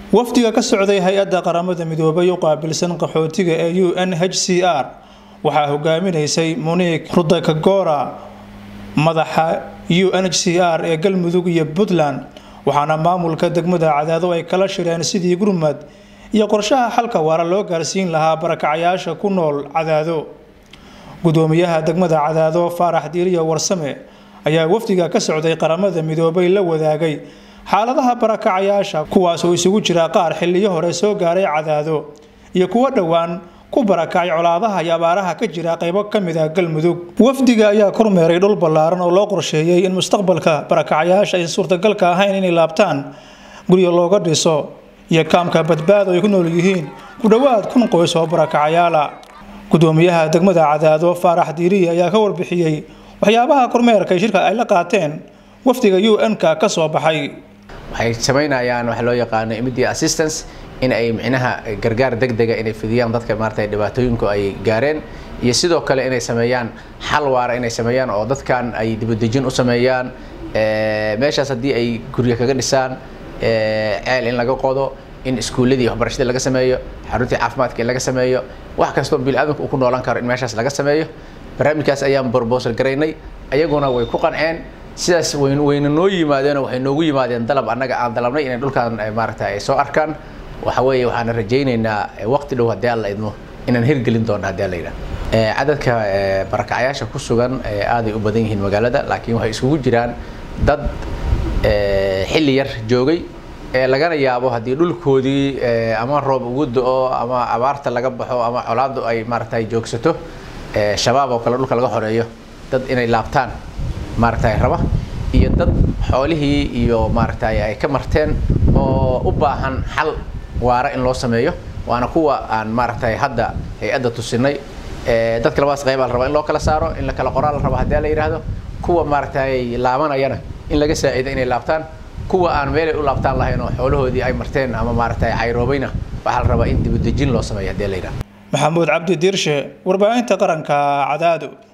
wafdiga ka socday hay-adda qaramada midoobay u qaabilsan qaxootiga ee u n h c r waxaa hogaaminaysay monique rudakagora madaxa u n h c r ee galmudug iyo puntland waxaana maamulka degmada cadaado ay kala shireen sidii gurmad iyo qorshaha xalka waara loo gaarsiin lahaa barakacayaasha ku nool cadaado gudoomiyaha degmada cadaado faarax diiriya warsame ayaa wafdiga ka socday qaramada midoobay la wadaagay xaaladaha barakacayaasha kuwaas oo isugu jira qaar xiliyo hore soo gaaray cadaado iyo kuwo dhowaan ku barakacay colaadaha iyo abaaraha ka jira qaybo ka mid ah galmudug wafdiga ayaa kormeeray dhul ballaaran oo loo qorsheeyey in mustaqbalka barakacayaasha ay suurtagalka ahayn inay laabtaan guryo looga dhiso iyo kaamka badbaado ay ku nool yihiin ku dhowaad kun qoys oo barakacayaala gudoomiyaha degmada cadaado faarax diiriye ayaa ka warbixiyey waxyaabaha kormeerka shirka ay la qaateen wafdiga u n-ka ka soo baxay waxay samaynayaan waxa loo yaqaano immediate assistance in ay micnaha gargaar degdega inay fidiyaan dadka maarata dhibaatooyinku ay gaareen iyo sidoo kale inay sameeyaan xal waara inay sameeyaan oo dadkan ay dibadejin u sameeyaan meeshaas haddii ay guryo kaga dhisaan ceel in laga qodo in iskuulladii waxbarashadii laga sameeyo xaruntii caafimaadka in laga sameeyo wax kastoo biniaadamka uu ku noolan karo in meeshaas laga sameeyo barnaamijkaas ayaan brobosal garaynay ayaguna way ku qanceen sidaas wayna noo yimaadeenoo waxay noogu yimaadeen dalab annaga aan dalabnay inay dhulkan maarata ay soo arkaan waxa weeye waxaan rajaynaynaa waqti dhow haddii alla idmo inaan hirgelin doono haddii alla yidhaha cadadka barakacayaasha ku sugan aaday u badan yihiin magaalada laakiin waxay isugu jiraan dad xilli yar joogay lagana yaabo haddii dhulkoodii ama roob ugu do-o ama abaarta laga baxo ama colaadu ay maarata joogsato shabaab oo kale dhulka laga xoreeyo dad inay laabtaan maaragtay raba iyo dad xoolihii iyo maaragtay ay ka marteen oo u baahan xal waara in loo sameeyo waana kuwa aan maaragtay hadda hay-adda tusinay dadka labadaas qayba la raba in loo kala saaro in la kala qoraa la raba haddii la yidhaahdo kuwa maaragtay laabanayana in laga saaciido inay laabtaan kuwa aan meelay u laabtaan lahayn oo xoolahoodii ay marteen ama maaragtay cayroobayna waxaa la rabaa in dibadejin loo sameeyo haddii la yidhahdo maxamuud cabdi diirshe warbaahinta qaranka cadaado